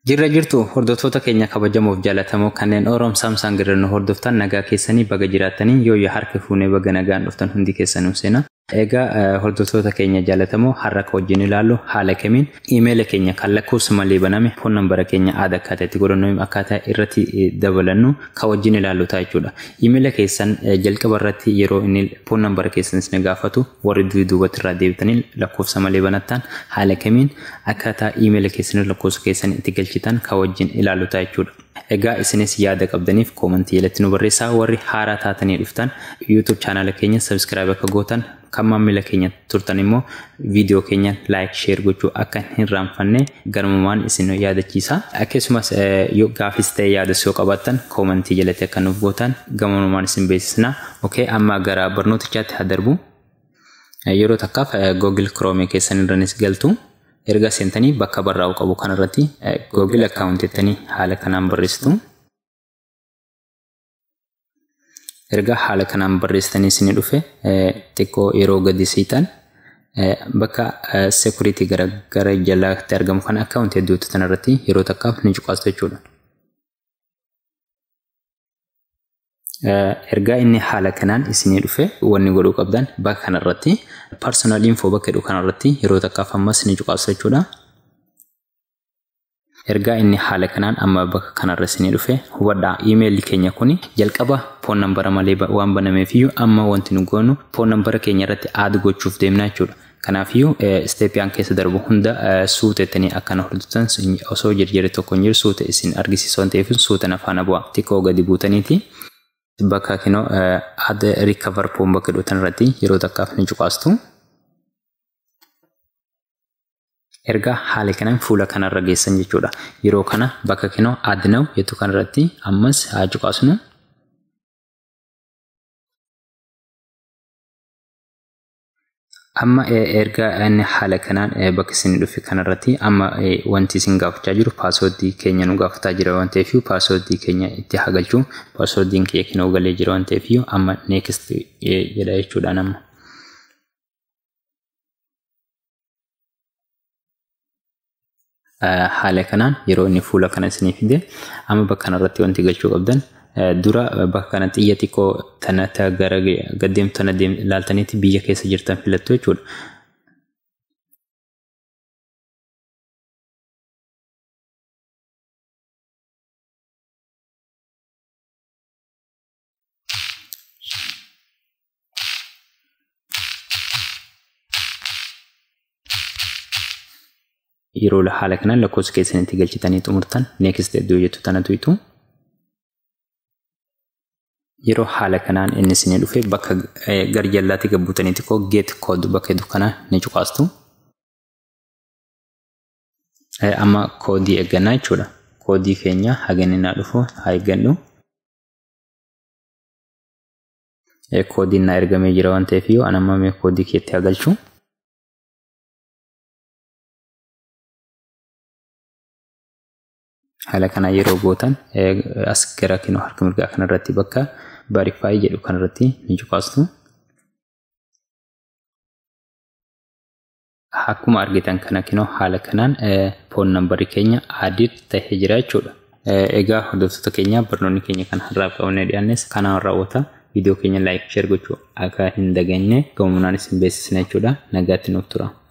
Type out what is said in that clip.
Jirra jirtu hordoftoota keenya kabajamoof jaallatamoo kanneen Oroom Saamsaan girannu hordoftan nagaa keessanii baga jiraatanii yoo yoo harka fuunee baga nagaan dhuftan hundi keessanuu seena. Egaa hordoftoota keenya jaallatamoo har'a ka wajjin ilaallu haala kamiin iimeela keenya kan lakkoofsa malee baname foon nambara keenya aada akkaataa itti godhannu akkaataa irratti dabalannu ka wajjin ilaallu ta'a jechuudha. Iimeela keessan jalqaba irratti yeroo inni foon nambara keessan isin gaafatu warri duubatti irraa deebitanii lakkoofsa malee banattan haala kamiin akkaataa iimeela keessanii lakkoofsa keessan itti galchitan ka wajjin ilaallu ta'a jechuudha. Egaa isinis yaada qabdaniif koomantii jalatti nu barreessaa warri haaraa taatanii dhuftan YouTube chaanaala keenya sabskiraayib akka gootan kan maamila keenya turtan immoo viidiyoo keenya laayik sheer gochuu akka hin raanfanne garmumaan isin yaadachiisa. Akkasumas yoo gaafis ta'e yaadas yoo qabaattan koomantii jalatti akka nuuf gootan gamumaan isin beeksisna. Okey amma gara barnootichaatti haa darbu. Yeroo takkaaf Google Chrome keessan irranis galtu. erga seentanii bakka barraa'u qabu kanarratti Google account jettanii haala kanaan barreessitu. Erga haala kanaan barreessitanii isin dhufe xiqqoo yeroo gadi siitan bakka security gara gara jalaatti argamu kan account hedduutu kanarratti yeroo takkaaf ni cuqaastu jechuudha. Ergaa inni haala kanaan isinii dhufe wanni godhuu qabdan bakka kanarratti personal info bakka jedhu kanarratti yeroo takkaaf ammas ni cuqaasu jechuudha. Ergaa inni haala kanaan amma bakka kanarra isinii dhufe hubadhaa iimeelli keenya kuni jalqaba foon nambara malee waan banameefiyyuu amma wanti nu goonu foon nambara keenya irratti aad gochuuf deemna jechuudha. Kanaafiyyuu isteepiyaan keessa darbu hunda suutettanii akkana hordoftan osoo jirjirri tokko hin jiru suute isin argisiisu waan ta'eef suutan afaan bu'a xiqqoo gadi buutaniiti. bakka kinoo adda rikavar poon bakka dhootan irratti yeroo takkaaf ni cuqaastu. Erga haala kanaan fuula kanarra geessan jechuudha. Yeroo kana bakka kinoo adnaw jettu kanarratti ammas haa cuqaasnu. Amma erga inni haala kanaan bakka isin dhufe kanarratti amma wanti isin gaafachaa jiru paaswordii keenya nu gaafataa jira waan ta'eef paaswordii keenya itti hagalchuu paaswordiin keenya kinoo galee jira waan ta'eef amma neekist jedha jechuudha nama. Haala kanaan yeroo inni fuula kana isinii fide amma bakka kanarratti wanti galchuu qabdan dura bakka kana xiyya xiqqoo tana gara gaddeemtu tana ilaaltaniiti biyya keessa jirtan filattu jechuudha. Yeroo haala kanaan lakkoofsa keessanitti galchitanii xumurtan neekist iddoo jettu tanatu hitu. yeroo haala kanaan inni isinii dhufe bakka gar jallaatti gabbuutanii xiqqoo geet kood bakka jedhu kana ni cuqaastu. Amma koodii eeggannaa jechuudha. Koodii keenya haganni naa dhufu haa eeggannu. Koodiin naa ergamee jira waan ta'eef yoo an amma koodii keetti haa galchu. Haala kana yeroo gootan as gara kinoo harka mirgaa kanarratti bakka baarifaayii jedhu kanarratti ni cuqaastu. Akkuma argitan kana kinoo haala kanaan foon nambarii keenya adii tahee jira jechuudha. Egaa hordoftoota keenya barnoonni keenya kan har'aaf qabannee dhiyaannes kanaan raawwata. Viidiyoo keenya laayik sheer gochuu akka hin dagannee gamuunaan isin beeksisna jechuudha. Nagaatti nuuf tura.